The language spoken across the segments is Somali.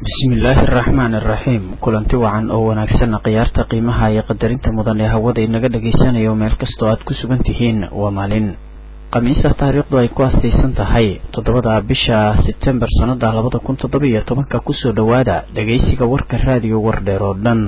bismillaahi araxmaani araxiim kulanti wacan oo wanaagsanna khiyaarta qiimaha iyo qadarinta mudan ee hawada inaga dhagaysanayo meel kastoo aad ku sugan tihiin waa maalin khamiisa taariikhdu ay ku astaysan tahay toddobada bisha sebtembar sannada labada kun toddoba iyo tobanka kusoo dhowaada dhagaysiga warka raadiyo wardheer oo dhan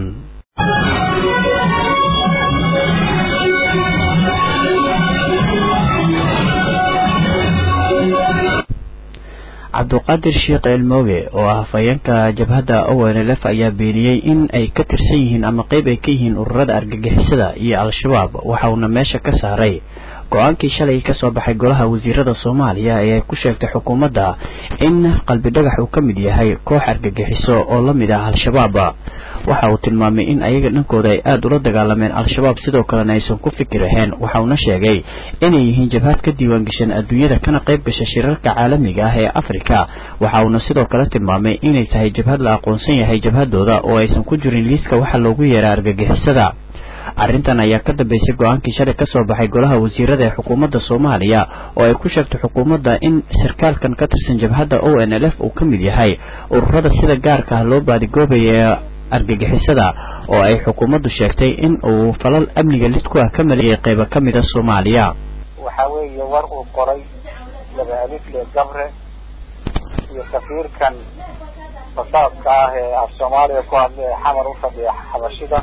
cabduqaadir sheekh elmooge oo ah hafayeenka jabhadda onlf ayaa beeniyey in ay ka tirsan yihiin ama qeyb ay ka yihiin ururada argagixisada iyo al-shabaab waxa uuna meesha ka saaray go-aankii shalay kasoo baxay golaha wasiirada soomaaliya ee ay ku sheegtay xukuumadda in qalbi dhagax uu ka mid yahay koox argagixiso oo la mid ah al-shabaab waxa uu tilmaamay in ayaga dhankooda ay aada ula dagaalameen al-shabaab sidoo kalena aysan ku fikir ahayn waxa uuna sheegay inay yihiin jabhad ka diiwaangashan adduunyada kana qayb gasha shirarka caalamiga ah ee afrika waxa uuna sidoo kale tilmaamay inay tahay jabhad la aqoonsan yahay jabhadooda oo aysan ku jirin liiska waxa loogu yeeraa argagixisada arrintan ayaa ka dambeysay go-aankii shalay kasoo baxay golaha wasiirada ee xukuumadda soomaaliya oo ay ku sheegtay xukuumadda in sarkaalkan ka tirsan jabhadda o n l f uu ka mid yahay ururada sida gaarka ah loo baadigoobaya ee argagixisada oo ay xukuumaddu sheegtay in uu falal amniga lid ku ah ka maleeyay qeybo ka mida soomaaliya waxaa weeye war uu qoray laba alifle gabre iyo safiirkan fasaadka ah ee af soomaaliya ku hadla ee xamar u fadhiya xabashida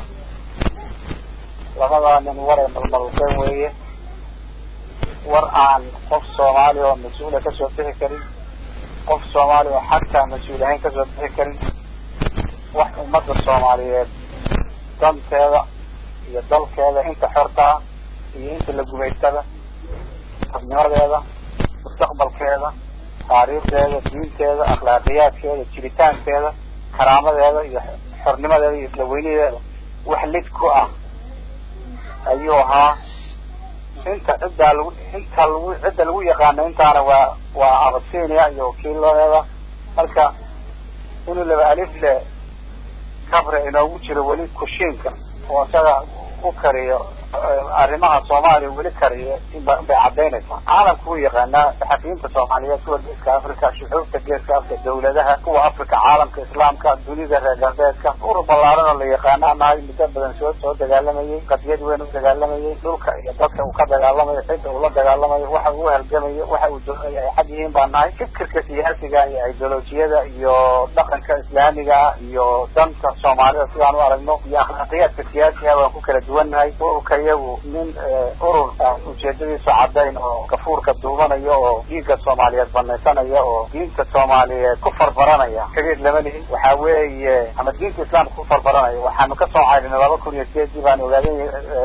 labadaa nin war ay malmalqeen weeye war aan qof soomaali oo mas-uula kasoo bixi karin qof soomaali oo xataa mas-uul ahayn kasoo bixi karin wax ummadda soomaaliyeed danteeda iyo dalkeeda inta xorta ah iyo inta la gumaystada dadnimadeeda mustaqbalkeeda taariikhdeeda diinteeda akhlaaqiyaadkeeda jiritaankeeda karaamadeeda iyo xornimadeeda iyo isla weynadeeda wax lid ku ah ayuu ahaa inta ciddaa lagu inta lagu cidda lagu yaqaano intaana waa waa abasinia iyo wakiiladeeda marka inuu laba alifle kabre inoogu jiro weli kushiinka oo isaga u kariyo arrimaha soomaaliya weli kariyo bay cadaynaysaa caalamku wuu yaqaanaa saxafiyiinta soomaaliyeed kuwa geeska africa shucuubta geeska africa dawladaha kuwa africa caalamka islaamka dunida reer galbeedka urur ballaaran oo la yaqaana nahay muddo badan soo soo dagaalamayay qadiyad weyn u dagaalamayay dhulka iyo dadka uu ka dagaalamayo cidda uu la dagaalamayo waxa uu halgamayo waxa uu doonaya ay xag yihiin baa nahay fikirka siyaasiga iyo ideolojiyada iyo dhaqanka islaamiga iyo danta soomaalida sidaan u aragno iyo akhlaaqiyaadka siyaasiga waan ku kala duwannahay ururka iyagu nin urur ujeedadiisu cadayn oo gafuurka duubanayo oo dhiigga soomaaliyeed banaysanaya oo diinta soomaaliyeed ku farbaranaya kageed lama lihin waxa weeye ama diinta islaamka ku farbaranaya waxaanu kasoo caydinay laba kun iyo sideedii baan ogaaday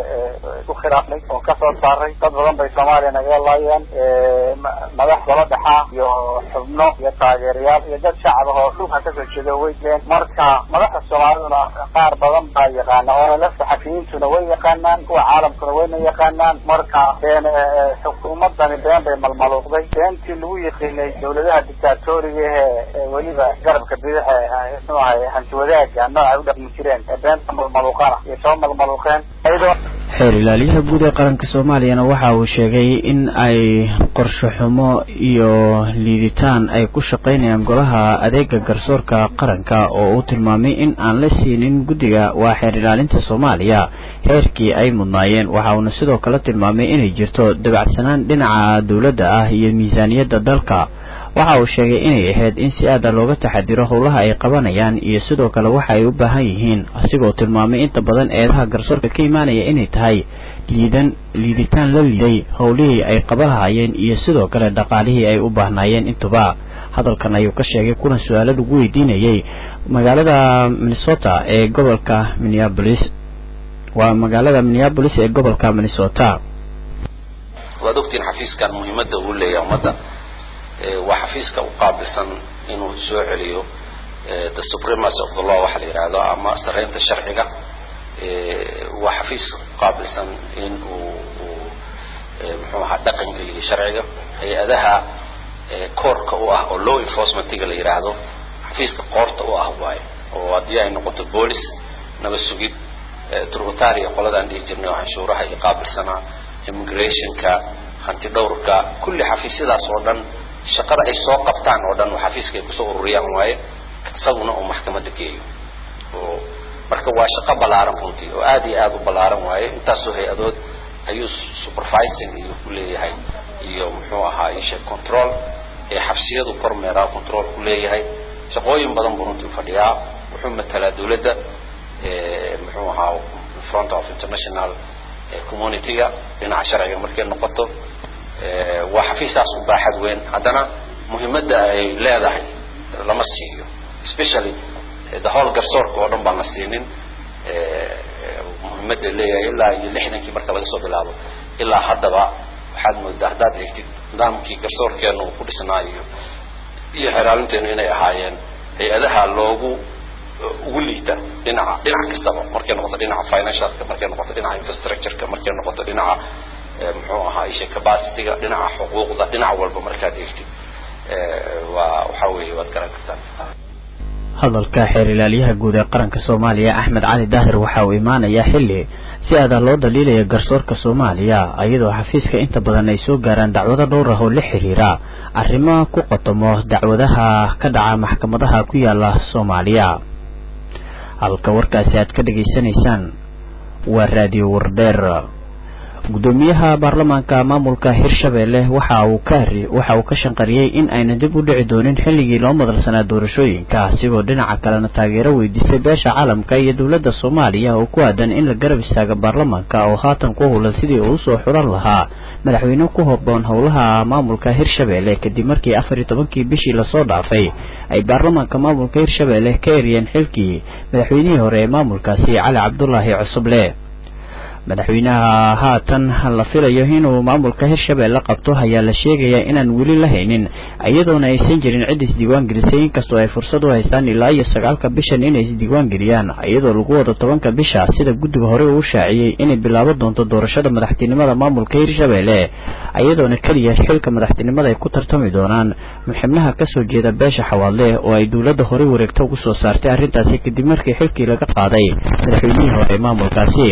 ku khilaafnay oo kasoo saaray dad badan bay soomaaliya nagaga laayeen madax golo dhexaa iyo xubno iyo taageerayaal iyo dad shacab ah oo dhulka kasoo jeeda weydleen marka madaxda soomaaliduna qaar badan baa yaqaana oona saxafiyiintuna way yaqaanaan kuwa caalamkuna wayna yaqaanaan marka been xukuumadani been bay malmaluuqday beentii lagu yiqiinay dawladaha dictatoriga ee weliba garabka bidaxa mxuu ahay hanti wadaaga nooca u dhaqmi jireen ee beenta malmaluuqana iyo soo malmaluuqeen ayadoo xeer ilaaliyaha guud ee qaranka soomaaliyana waxa uu sheegay in ay qorsho xumo iyo liiditaan ay ku shaqaynayaan golaha adeega garsoorka qaranka oo uu tilmaamay in aan la siinin guddiga waa xeer ilaalinta soomaaliya heerkii ay mudnaayeen waxa uuna sidoo kale tilmaamay inay jirto dabacsanaan dhinaca dowladda ah iyo miisaaniyadda dalka waxa uu sheegay inay ahayd in si aada looga taxadiro howlaha ay qabanayaan iyo sidoo kale waxa ay u baahan yihiin asigoo tilmaamay inta badan eedaha garsoorka ka imaanaya inay tahay liidan liiditaan la liiday howlihii ay qabalahayeen iyo sidoo kale dhaqaalihii ay u baahnaayeen intuba hadalkan ayuu ka sheegay kuna su-aalo lagu weydiinayay magaalada minnesota ee gobolka minneabolis waa magaalada minneabolis ee gobolka minnesota waad ogtiin xafiiskan muhiimadda uu leeyahay ummadda waa xafiiska u qaabilsan inuu soo celiyo the supremacy of the law waxa la yidhaahdo ama sareynta sharciga waa xafiis qaabilsan in uu uu muxuu ahaa dhaqan geliyo sharciga hay-adaha koorka u ah oo law enforcementiga la yidhaahdo xafiiska qoorta u ah waayo oo haddii ay noqoto boolis nabad sugid tributaria qoladaan dhihi jirnay oo canshuuraha iyo qaabilsanaa immigrationka hanti dhowrka kulli xafiisyadaas oo dhan shaqada ay soo qabtaan oo dhan xafiiska ay kusoo ururiyaan waaye isaguna uu maxkamadda geeyo oo marka waa shaqo ballaaran runtii oo aada iyo aada u ballaaran waaye intaasoo hay-adood ayuu supervising iyo ku leeyahay iyo muxuu ahaa ishe control ee xabsiyadu kormeeraa control ku leeyahay shaqooyin badan buu runtii fadhiyaa wuxuu matalaa dawladda muxuu ahaa front of international community-ga dhinaca sharciga markay noqoto waa xafiisaas u baaxad weyn haddana muhiimadda ay leedahay lama siiyo especially the whole garsoorka oo dhan baan la siinin muhiimadda leeyahay ilaa iyo lixdankii marka laga soo bilaabo ilaa haddaba waxaad moodaa haddaad eegtid nidaamkii garsoorkeena uu ku dhisnaa iyo iyo xeraalinteenu inay ahaayeen hay-adaha loogu ugu liita dhinaca dhinac kastaba markay noqoto dhinaca financialka markay noqoto dhinaca infrastructureka markay noqoto dhinaca muxuu ahaa isha capacityga dhinaca xuquuqda dhinac walba markaad eegtid waa waxa weeye waad garan kartaan hadalka xeer ilaalyaha guud ee qaranka soomaaliya axmed cali daahir waxa uu imaanayaa xilli si aada loo daliilaya garsoorka soomaaliya iyadoo xafiiska inta badan ay soo gaaraan dacwado dhowr ah oo la xiriira arrimo ku qotomo dacwadaha ka dhaca maxkamadaha ku yaala soomaaliya halka warkaasi aad ka dhegaysanaysaan waa raadiyo wardheer gudoomiyaha baarlamaanka maamulka hirshabelle waxa uu ka waxa uu ka shanqariyey in ayna dib u dhici doonin xilligii loo madalsanaa doorashooyinka asigoo dhinaca kalena taageero weydiisay beesha caalamka iyo dowladda soomaaliya oo ku aadan in la garab istaaga baarlamaanka oo haatan ku howlan sidii uu usoo xulan lahaa madaxweyne ku hoboon howlaha maamulka hirshabelle kadib markii afar iyo tobankii bishii lasoo dhaafay ay baarlamaanka maamulka hirshabelle ka eriyeen xilkii madaxweynihii hore ee maamulkaasi cali cabdulaahi cusuble madaxweynaha haatan la filayo inuu maamulka hirshabelle qabto ayaa la sheegayaa inaan weli la haynin iyadoona aysan jirin cid isdiiwaan gelisay inkastoo ay fursad u haystaan ilaa iyo sagaalka bishan inay isdiiwaan geliyaan iyadoo lagu wado tobanka bisha sida guddiga hore uu shaaciyey inay bilaaban doonto doorashada madaxtinimada maamulka hirshabelle iyadoona keliya xilka madaxtinimada ay ku tartami doonaan xubnaha kasoo jeeda beesha xawaadle oo ay dowladda horey wareegto ugu soo saartay arrintaasi kadib markii xilkii laga qaaday madaxweynihii hore ee maamulkaasi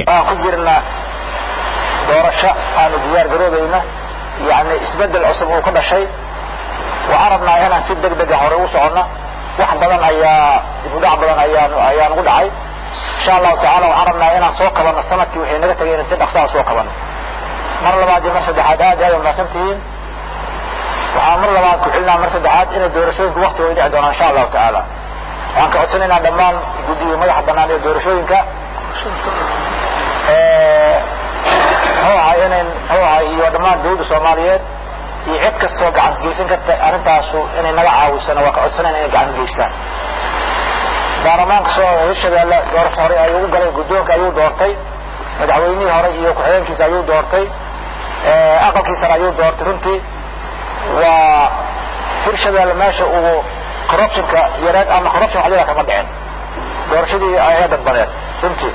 doorasho aanu diyaar garoobayna yani isbedel cusub uu ka dhashay waxaan rabnaa inaan si deg dega hore u socono wax badan ayaa dibudhac badan ayaan ayaa nagu dhacay insha allahu tacala waxaan rabnaa inaan soo kabano sanadkii waxay naga tagay inaan si dhaqsaa soo kabano mar labaad iyo mar saddexaad aad aad umahadsan tihiin waxaan mar labaad ku celinaa mar saddexaad inay doorashooyinka waktigooda dhici doonaan insha allahu tacaala waxaan ka codsanaynaa dhammaan guddiga madaxa banaan ee doorashooyinka muxuu ahay inayn muxuu ahay iyo dhammaan dawladda soomaaliyeed iyo cid kastoo gacan geysan karta arrintaasu inay naga caawisana waa ka codsanayna inay gacan geystaan baarlamaanka soo hirshabeelle doorasho hore ayuu u galay guddoonka ayuu doortay madaxweynihii hore iyo ku-xigeenkiisa ayuu doortay aqalkiisana ayuu doortay runtii waa hirshabeelle meesha uu corruptionka yareed ama corruption waxdida kama dhicin doorashadii ee dadbadeed runtii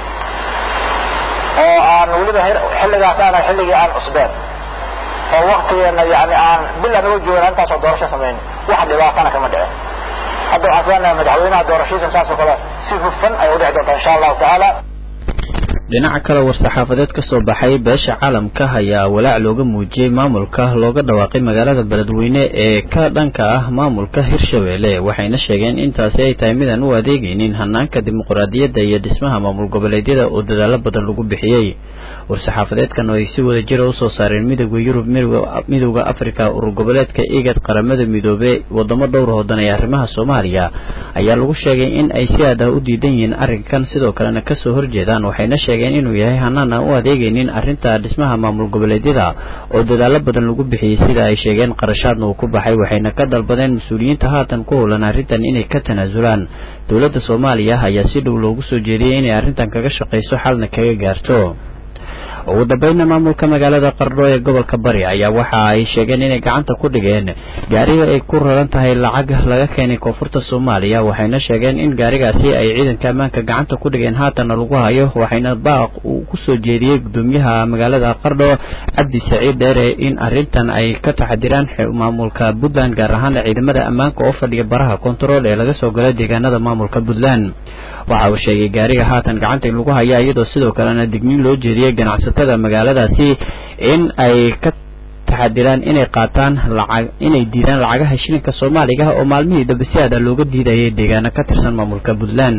oo aan weliba xilligaas aana xilligii aan cusbeen oo waktigeena yani aan bil aan uga joogna intaasoo doorasho samayn wax dhibaatana kama dhicin hadda waxaan filanaya madaxweynaha doorashadiisa saasoo kale si hufan ay u dhici doontaa insha allahu tacaala dhinaca kale war-saxaafadeed ka soo baxay beesha caalamka ayaa walaac looga muujiyey maamulka looga dhawaaqay magaalada beledweyne ee ka dhanka ah maamulka hirshabelle waxayna sheegeen intaasi ay tahay midaan u adeegaynin hanaanka dimuqraadiyadda iyo dhismaha maamul goboleedyada oo dadaalo badan lagu bixiyey war-saxaafadeedkan oo ay si wada jira usoo saareen midooda yurub midooda africa urur goboleedka igad qaramada midoobe wadamo dhowr hoodan ee arrimaha soomaaliya ayaa lagu sheegay in ay si aad ah u diidan yihiin arrinkan sidoo kalena kasoo horjeedaan waxayna sheegeen inuu yahay hanaan aan u adeegaynin arrinta dhismaha maamul goboleedyada oo dadaalo badan lagu bixiyey sida ay sheegeen qarashaadna uu ku baxay waxayna ka dalbadeen mas-uuliyiinta haatan ku howlan arrintan inay ka tanaasulaan dowladda soomaaliya ayaa si dhow loogu soo jeediyey inay arrintan kaga shaqayso xalna kaga gaarto ugu dambeynna maamulka magaalada qardho ee gobolka bari ayaa waxa ay sheegeen inay gacanta ku dhigeen gaariga ay ku raran tahay lacag laga keenay koonfurta soomaaliya waxayna sheegeen in gaarigaasi ay ciidanka ammaanka gacanta ku dhigeen haatanna lagu hayo waxayna baaq uu kusoo jeediyey gudoomiyaha magaalada qardho cabdi saciid dheere in arrintan ay ka taxadiraan maamulka puntland gaar ahaan ciidamada ammaanka oo fadhiya baraha kontarool ee laga soo galay deegaanada maamulka puntland waxa uu sheegay gaariga haatan gacanta in lagu haya iyadoo sidoo kalena digniin loo jeediyey ganacsatada magaaladaasi in ay ka taxadiraan inay qaataan lacag inay diidaan lacagaha shilinka soomaaliga oo maalmihii dambe si aada looga diidayay deegaano ka tirsan maamulka puntland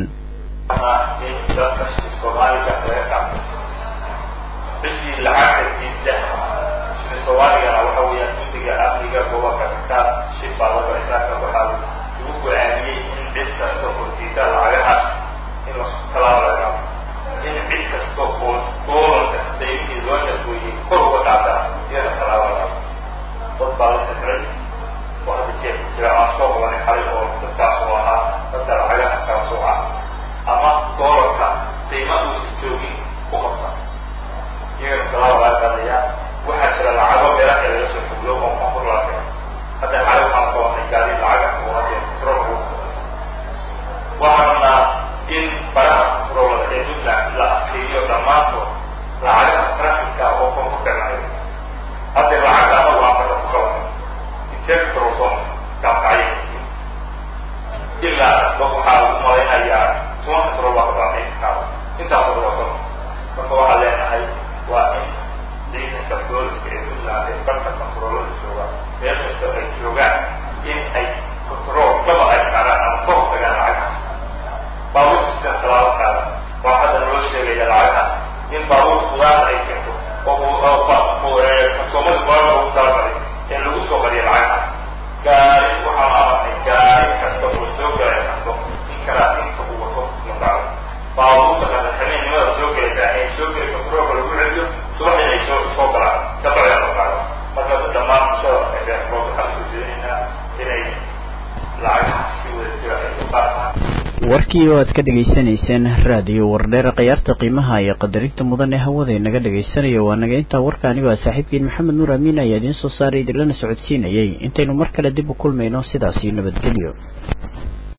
soomaaligana waxa weeyaan guddiga amniga gobolka kakaad shifaa wabaritaanka waxaa lagu go-aamiyey in cid kasta oo diida lacagahaas in la talaabo laga in cid kasta oo doolarka daymihii loo shaqeeyey kor uga qaata iyada talaabo laga dad baa la fikray oo hadda jeer jira aan soo qabanay xalay oo dadkaas oo ahaa dadka lacagaha kala sooca ama doolarka qiima uusan joogin ku qabta iyagana talaabo laga qaadaya waxaa jira lacago meelaha laga soo foglo oo koonfur laga keno hadda xalay waxaan qabanay gaari lacaga oo hadee control waxaan rabnaa in baraha controlada ee puntland la adkeeyo dhammaantood lacagaha trafficka oo koonfur keenayo hadda lacagta anagu aan marka ku qabanay intee control soo gaabkacyo ilaa waxaa lagu malaynayaa toban control baa ka baaqay kaaba intaas oo wato marka waxaa leenahay waa in ciidanka booliska ee puntland ee barka controlada jooga meel kasta ay joogaan in ay control kaba ay qaadaan ama ka hortagaan lacagaha baabuur sistem talaabo qaada waa hadda naloo sheegaya lacagaha in baabuur fudaad ay keento oo farsoomada boorka ugu talagalay in lagu soo qariyo lacagaha gaari waxaan amarnay gaari kasta oo soo galay karto in karaatinka uu wato la qaado baabuurta kale habeenimada soo gelaysaa ee soo geli controlka lagu celiyo subaxdii ay soo soo galaan sabacda la qaado marka dhammaan bulshada eeood waxaan soo jeedinaynaa inay lacagaha si wada jira ay u qaataan warkii oo aad ka dhegaysanayseen raadiyo wardheer khiyaarta qiimaha iyo qadarinta mudan ee hawada naga dhagaysanayo waa naga intaa warka anigoo ah saaxiibkiin maxamed nuur amiin ayaa idiin soo saaray idinlana socodsiinayay intaynu mar kale dib u kulmayno sidaasi nabadgelyo